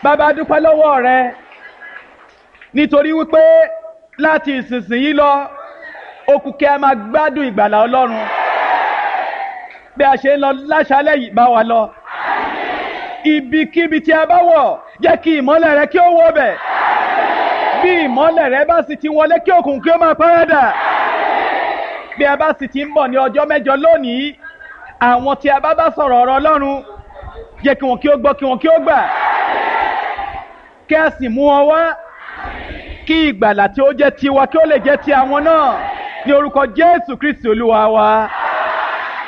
bàbá dúpẹ́ lọ́wọ́ rẹ nítorí wípé láti ìsinsìnyí lọ okùn kí a máa gbádùn ìgbàlà ọlọ́run bí a ṣe ń lọ láṣálẹ̀ yìí bá wa lọ ibikíbi tí a bá wọ̀ jẹ́ kí ìmọ́lẹ̀ rẹ kí ó wọ bẹ̀ bí ìmọ́lẹ̀ rẹ bá sì ti wọlé kí òkùnkùn kí ó máa párádà bí a bá sì ti ń bọ̀ ní ọjọ́ mẹ́jọ lónìí àwọn tí a bá bá sọ̀rọ̀ ọ̀rọ̀ ọlọ́run jẹ́ kí wọn kí ó gbọ́ kí wọn kí ó gbà kí a sì mú wọn wá kí ìgbàlà tí ó jẹ́ tiwa kí ó lè jẹ́ ti àwọn náà ní orúkọ Jésù Kristi Olúwa wa.